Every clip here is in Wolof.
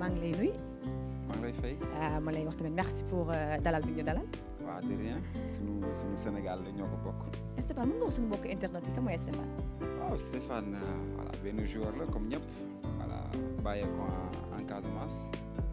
maa ngi lay nuyu maa ngi lay fay. ma lay wax tamit merci pour dalal bi ñu dalal. waaw de rien sunu sunu Sénégal la ñoo ko bokk. Stéphane mën nga wax suñu mbokk internet yi kan mooy Stéphane. waaw Stéphane voilà benn joueur la comme ñëpp voilà bàyyee ko en Casamance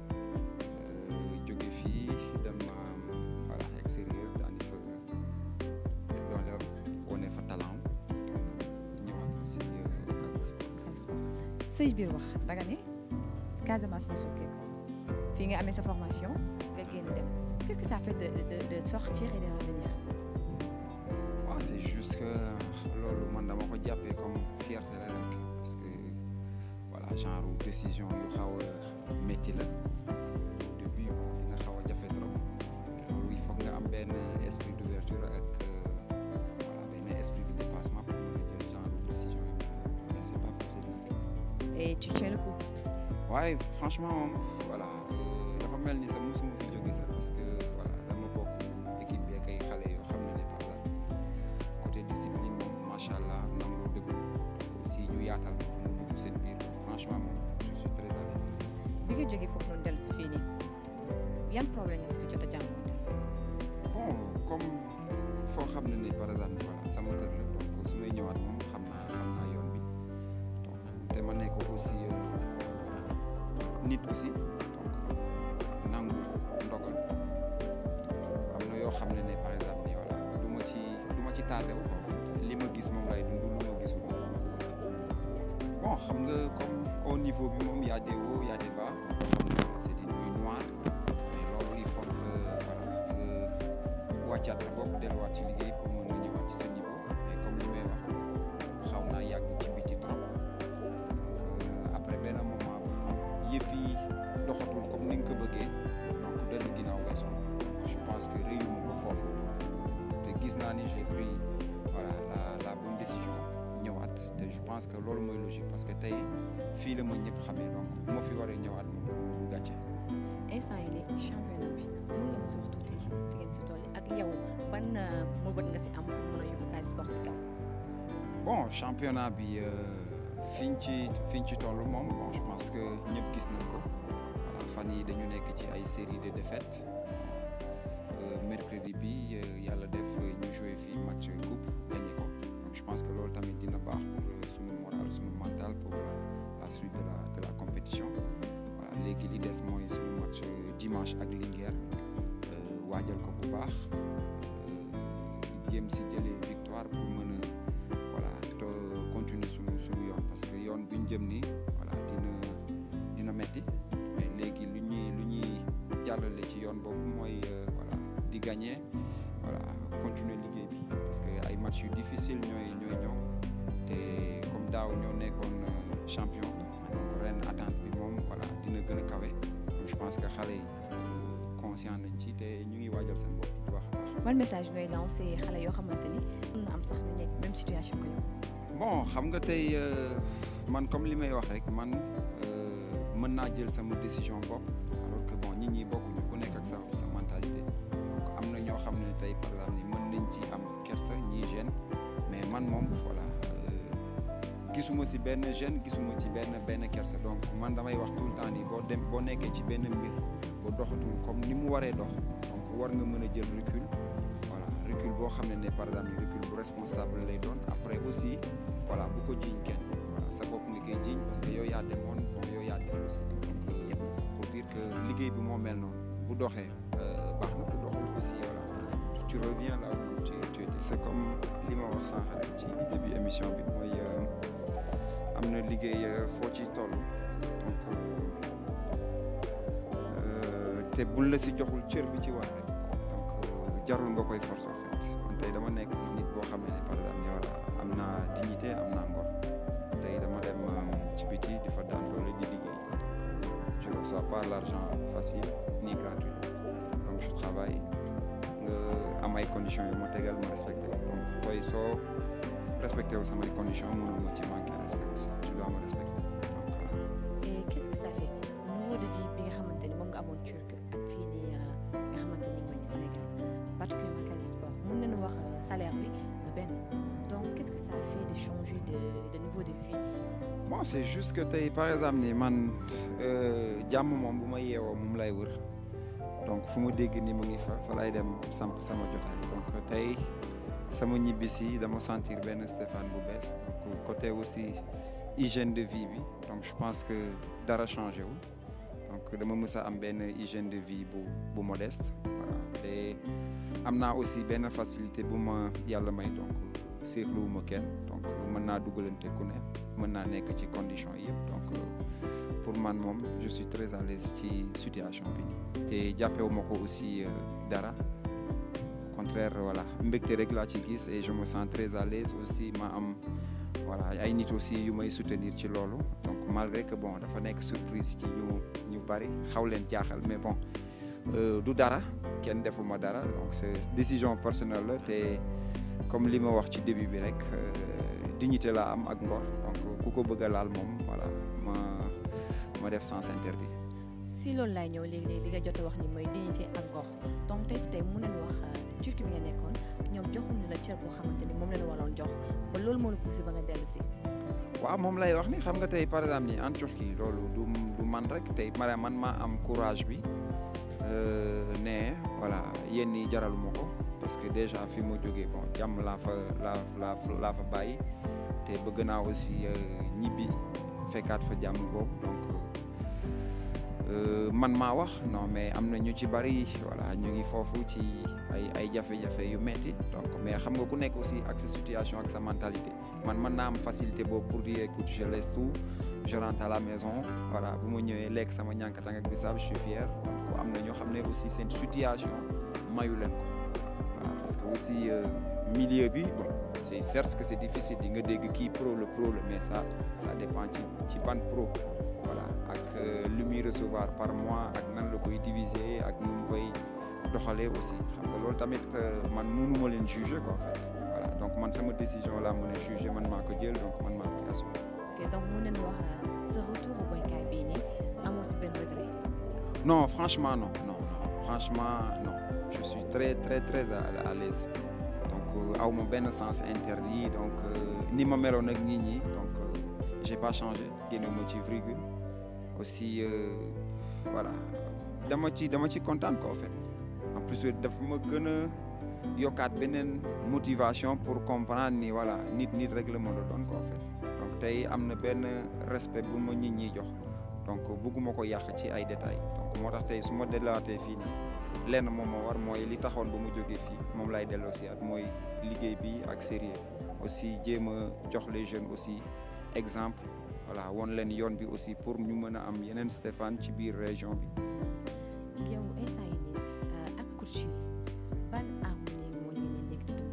jóge fii dem voilà extérieur daani fa doole wane fa talent ñëwaat aussi Casa Sport. say biir wax danga ne Casamance nga sokkee ko fii nga amee sa formation nga génn dem qu'est-ce que ça fait de de de sortir et de revenir. waaw c'est juste que loolu man dama ko jàppee comme fierté la rek parce que voilà genre décision yu xaw a métti la au début bon dina xaw a jafe trop loolu il faut nga am benn esprit d'ouverture ak voilà benn esprit de dépassement pour mën a jël genre décision yi mais c'est pas facile nag. et tu tiens le coup. waaye franchement moom voilà dafa mel ni sax mosuma fi jóge sax parce que voilà dama bokk équipe bi ak ay xale yoo xam ne ne par exemple côté discipline moom macha allah nangoo dëgg aussi ñu yaatal ma mu dugg seen biir franchement moom je suis très à l'aise bi nga jógee foofu noonu dellu si fii nii yan problème nga si jot a jànkuwante. bon comme foo xam ne ni par exemple voilà sama kër la donc su may ñëwaat moom xam naa xam naa yoon bi donc te ma nekk aussi nit aussi donc nangu ndogal am na yoo xam ne ne par exemple ni voilà du ma ci du ma ci tardé wu ko li ma gis moom lay dund lu ma gisul bon xam nga comme au niveau bi moom y a des hauts y a des bas c'est des nuits noires mais loolu il faut que voilà nga wàccaat sa bopp delluwaat ci liggéey pour mën a ñëwaat ci sa niveau mais comme li may wax xaw naa yàgg ci biti trop donc après benn moment yëf yi doxatul comme ni nga ko bëggee donc dellu ginnaaw ngay soxla je pense que réew mi ba foofu te gis naa ni j'ai pris voilà la la bonne décision ñëwaat te je pense que loolu mooy logique parce que tey fii la ma ñëpp xamee donc bu ma fi waree ñëwaat moom gàcce. instant yi léegi championnat bi mën nga si wax tuuti fi ngeen si toll ak yow ban mëbët nga si am pour mën a yóbbu Casa Sport si kaw. bon championnat bi fiñ ci fiñ ci toll moom bon je pense que ñëpp gis nañ ko voilà fan yi dañu nekk ci ay série de défaites mercredi bi yàlla def ñu joué fii match coupe gagné ko donc je pense que loolu tamit dina baax pour suñu moral suñu mental pour la suite de la de la compétition voilà léegi li des mooy suñu match dimanche ak Linguère waajal ko bu baax jéem si jëlee victoire pour mën a voilà te continuer suñu suñu yoon parce que yoon bi ñu jëm nii voilà dina dina metti mais léegi lu ñuy lu ñuy jàllale ci yoon boobu mooy voilà di gagner voilà continuer liggéey bi parce que ay match yu difficile ñooy ñooy ñëw te comme daaw ñoo nekkoon champion donc ren attente bi moom voilà dina gën a kawe donc je pense que xale yi conscient nañ ci te ñu ngi waajal seen bopp bu baax a baax. ban message ngay lancé xale yoo xamante ni mën na am sax ñu nekk même situation que yow. bon xam nga tey man comme li may wax rek man mën naa jël sama décision bopp alors que bon nit ñi bokkuñu ku nekk ak sa sa mentalité donc am na ñoo xam ne tey par exemple ni mën nañ ci am kersa ñii gêne mais man moom voilà gisuma ci benn gêne gisuma ci benn benn kersa donc man damay wax tout le temps ni boo dem boo nekkee ci benn mbir boo doxatul comme ni mu waree dox donc war nga mën a jël recul voilà recul boo xam ne ne par exemple recul bu responsable lay doon après aussi voilà bu ko jiiñ kenn voilà sa bopp nga koy jiiñ parce que yow yaa demoon bon yow yaa dem aussi donc pour dire que liggéey bi moo mel noonu bu doxee baax na bu doxul aussi voilà tu reviens là où tu tu étais c'est comme li ma wax sànq rek ci début émission bi mooy am na liggéey foo ci toll donc te buñ la si joxul cër bi ci war rek donc jarul nga koy force en fait man tey dama nekk nit boo xam ne par exemple voilà am naa dignité am naa ngor tey dama dem ci biti di fa daan doole di liggéey je ne reçois pas l'argent facile ni gratuit donc je travaille nga am ay conditions yu ma tegal ma respecté ko donc booy soo respecté wu samay conditions mënul ma ci manqué respect aussi tu dois me respecter donc voilà. et qu'est-ce que ça fait niveau de vie bi nga xamante ni moom nga amoon Turc ak fii nii nga xamante ni mooy Sénégal particulièrement Casa Sport mën nañu wax salaire bi du benn donc qu'est-ce que ça fait de changer de de niveau de vie. bon non c'est juste que tey par exemple ni man jàmm moom bu ma yeewoo moom lay wër donc fu ma dégg ni mu ngi fa fa lay dem samp sama jotaay donc tey sama ñibbisi dama sentir benn Stéphane bu bees donc côté aussi hygiène de vie bi donc je pense que dara changé wu donc dama mës a am benn hygiène de vie bu bu modeste voilà te am naa aussi benn facilité bu ma yàlla may donc seetluwuma kenn donc mën naa dugalante ku ne mën naa nekk ci condition yëpp donc pour man moom je suis très à l'aise ci situation bi te jàppewuma ko aussi dara au contraire voilà mbégte rek laa ci gis et je me sens très à l'aise aussi ma am voilà ay nit aussi yu may soutenir ci loolu donc malgré que bon dafa nekk surprise ci ñu ñu bari xaw leen jaaxal mais bon du dara kenn defuma dara donc c'est décision personnelle la te comme li ma wax ci début bi rek dignité la am ak ngor donc ku ko bëgg a laal moom voilà ma ma def sens interdit. si loolu laay ñëw léegi léegi li nga jot a wax ni mooy dignité ak ngor donc tey tey mun nañu wax Turquie bi nga nekkoon ñoom joxuñu la cër boo xamante ni moom la ñu waroon jox ba loolu moo la poussé ba nga dellu si. waaw moom lay wax ni xam nga tey par exemple ni en Turquie loolu du du man rek tey man maa am courage bi ne voilà yéen ñi jaraluma ko parce que déjà fi ma jógee bon jàmm laa fa laa laa laa fa bàyyi te bëgg naa aussi ñibbi fekkaat fa jàmm boobu donc man maa wax non mais am na ñu ci bari voilà ñu ngi foofu ci ay ay jafe-jafe yu metti donc mais xam nga ku nekk aussi ak sa situation ak sa mentalité man mën naa am facilité boobu pour dire écoute je laisse tout je rentre à la maison voilà bu ma ñëwee lekk sama ñànkatang ak bisaab je suis fier donc am na ñoo xam ne aussi seen situation mayu leen ko voilà parce que aussi milieu bi bon c'est certes que c'est difficile di nga dégg kii pro le pro le mais ça ça dépend ci ci ban pro voilà ak lu muy recevoir par mois ak nan la koy diviser ak nu mu koy doxalee aussi xam nga loolu tamit man mënuma leen juger quoi en fait voilà donc man sama décision laa mën a juger man maa ko jël donc man maa koy assumer. ok donc mën nañu wax sa retour au boykaay bii nii amoo si benn regret. non franchement non non non franchement non je suis très très très à, à l'aise donc aw ma benn sens interdit donc ni ma meloon ak nit ñi donc j'ai pas changé génne ma ci virgule aussi voilà dama ci dama ci kontaan quoi en fait en plus daf ma gën a yokkaat beneen motivation pour comprendre ni voilà nit nit rek la mën a doon quoi en fait donc tey am na benn respect bu ma nit ñi jox donc bëgguma ko yàq ci ay détails donc moo tax tey su ma delluwaatee fii nii lenn moom moo war mooy li taxoon ba mu jógee fii moom lay delloo si at mooy liggéey bi ak sérieux aussi jéem a jox les jeunes aussi exemple voilà won leen yoon bi aussi pour ñu mën a am yeneen Stéphane ci biir région bi. yow instant yi nii ak coach yi ban harmonie moo leen di nekk di dund.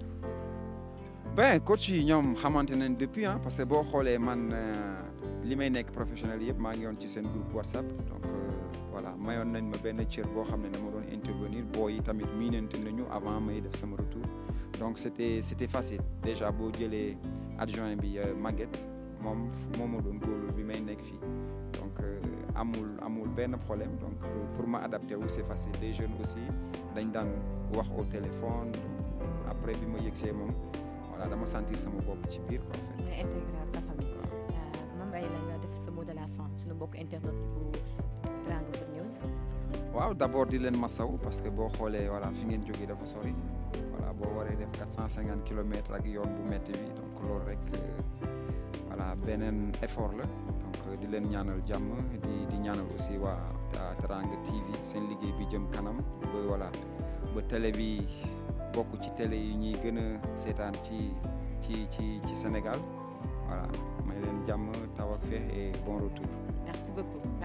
ben coach yi ñoom xamante nañ depuis ah parce que boo xoolee man li may nekk professionnel yëpp maa ngi yoon ci seen groupe WhatsApp donc voilà mayoon nañ ma benn cër boo xam ne dama doon intervenir boo yi tamit miinante nañu avant may def sama retour donc c'était c'était facile déjà boo jëlee adjoint bi Maguette moom moo ma doon góorlu bi may nekk fii donc amul amul benn problème donc pour ma adapter wu c'est facile les jeunes aussi dañ daan wax au téléphone après bi ma yëgsee moom voilà dama sentir sama bopp ci biir quoi en fait. nga intégré sa famille. ma mbay la nga def sa mot de la fin suñu mbokk internet bu Teranga Food News. waaw d'abord di leen masaw parce que boo xoolee voilà fi ngeen jógee dafa sori voilà boo waree def quatre cent cinquante kilomètres ak yoon bu métti bi donc loolu rek voilà beneen effort la donc di leen ñaanal jàmm di di ñaanal aussi waa Teranga TV seen liggéey bi jëm kanam ba voilà ba télé bi bokk ci télé yi ñuy gën a seetaan ci ci ci ci Sénégal voilà may leen jàmm taw ak feex et bon retour. merci beaucoup.